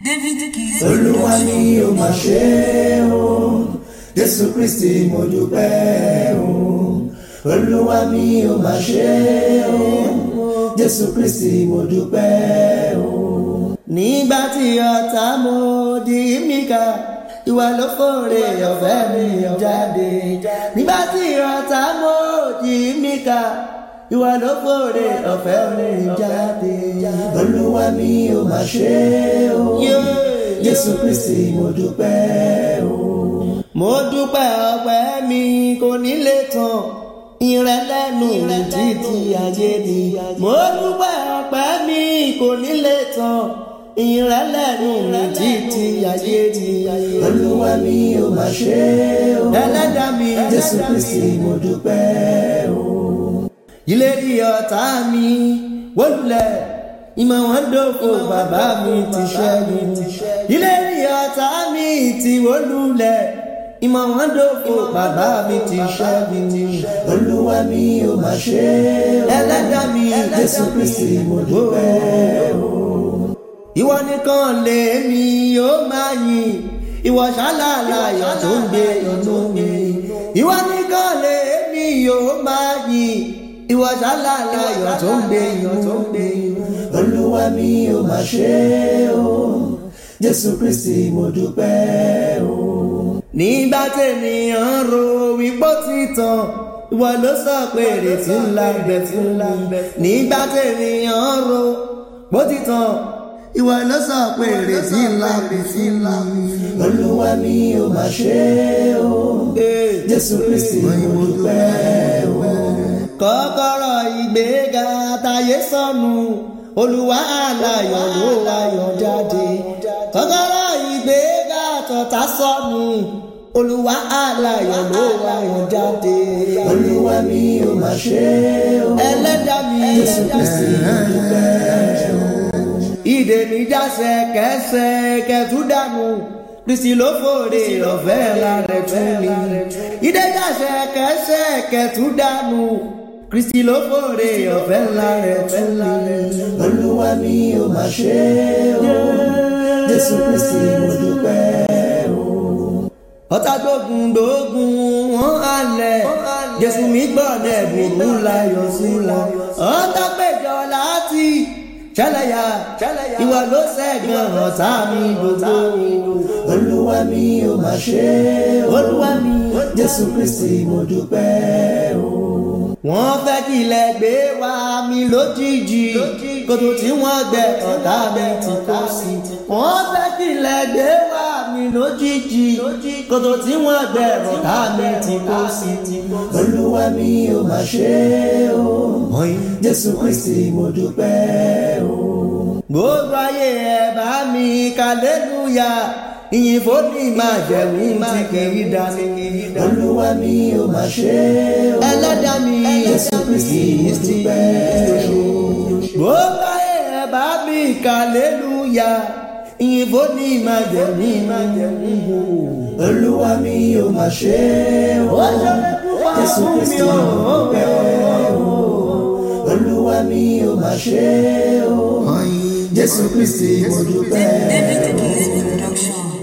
David Kizz. olúwa ni ó máa ṣe o jésù kristi mo dúpẹ́ o olúwa mi ó máa ṣe o jésù kristi mo dúpẹ́ o. nígbà tí ọ̀tá mo di míkà ìwà ló fòrè ọ̀fẹ́ mi jáde nígbà tí ọ̀tá mo di míkà ìwà ló fòrè ọ̀fẹ́ mi jáde olúwa mi ó máa ṣe o jésù kristi mo dúpẹ́ o. mo dúpẹ́ ọpẹ́ mi kò ní lè tán ìrẹ́lẹ́nu títí ayé ni. mo dúpẹ́ ọpẹ́ mi kò ní lè tán ìrẹ́lẹ́nu títí ayé ni. olúwa mi ò máa ṣe o. ẹlẹ́dàá mi jésù kristi mo dúpẹ́ o. ìlérí ọ̀tá mi wólulẹ̀ ìmọ̀ wọn dòfo bàbá mi ti ṣẹ́gun ìlérí ọ̀tá mi ti wólulẹ̀ ìmọ̀ wọn dòfo bàbá mi ti ṣẹ́gun olúwa mi ò máa ṣe o ẹlẹ́dàá mi jésù kristi mo dúpẹ́ o. ìwọ nìkan lèmi yóò máa yìn ìwọ ṣálàlàyọ̀ tó ń gbé inú mi ìwọ nìkan lèmi yóò máa yìn ìwọ ṣálàlàyọ̀ tó ń gbé inú mi olúwa mi ò máa ṣe o jésù kristi mo dúpẹ́ o. nígbà tènìyàn ro wípé ti tán ìwọ ló sọ pé ìrètí ńlá bẹ fún mi nígbà tènìyàn ro bó ti tán ìwọ ló sọ pé ìrètí ńlá bẹ fún mi. olúwa mi ò máa ṣe o jésù kristi mo dúpẹ́ o. kọ́kọ́rọ́ ìgbéga táyé sọnù olúwa aláyọ̀ ló wáyọ̀ jáde kọ́kọ́rọ́ ìgbéga tọ̀tá sọnù olúwa aláyọ̀ ló wáyọ̀ jáde. olúwa mi ò máa ṣe o ẹlẹ́dàá mi jésù kristi dúpẹ́ o. ìdè mi jáṣẹ kẹsẹ kẹtù dànù kristi ló fòrè ọ̀fẹ́ lárẹ̀ tún mi. ìdè jáṣẹ kẹsẹ kẹtù dànù kristi ló fòrè ọ̀fẹ́ ńlá rẹ̀ tún mi. olúwa mi ò máa ṣe o jésù kristi mo dúpẹ́ o. ọ̀tá gbógun gbógun wọn halẹ̀ jésù mi gbọ́dọ̀ burú láyọ̀ sí wọn. ọ̀tá péjọ láti ṣẹlẹ̀yà ìwà ló ṣẹ́gun ọ̀tá mi gbogbo. olúwa mi ò máa ṣe o olúwa mi jésù kristi mo dúpẹ́ o wọ́n fẹ́ kí ilẹ̀ gbé wá mi lójijì kòtò tí wọ́n gbẹ ọ̀tá mi ti kó sí. wọ́n fẹ́ kí ilẹ̀ gbé wá mi lójijì kòtò tí wọ́n gbẹ ọ̀tá mi ti kó sí. olúwa mi ò máa ṣe o jésù kristi mo dúpẹ́ o. gbogbo ayé ẹ bá mi kàlélúyà ìyìn fóní máa jẹ̀mú tí kìí dání. olúwa mi ò máa ṣe o. ẹlẹ́dàá mi jésù kristi dúpẹ́ o. gbogbo ayé ẹ bá mi kàlélúyà ìyìn fóní máa jẹ̀mú máa jẹ̀mú. olúwa mi ò máa ṣe o. jésù kristi dúpẹ́ o. olúwa mi ò máa ṣe o. jésù kristi mo dúpẹ́ o. David Kizz Production.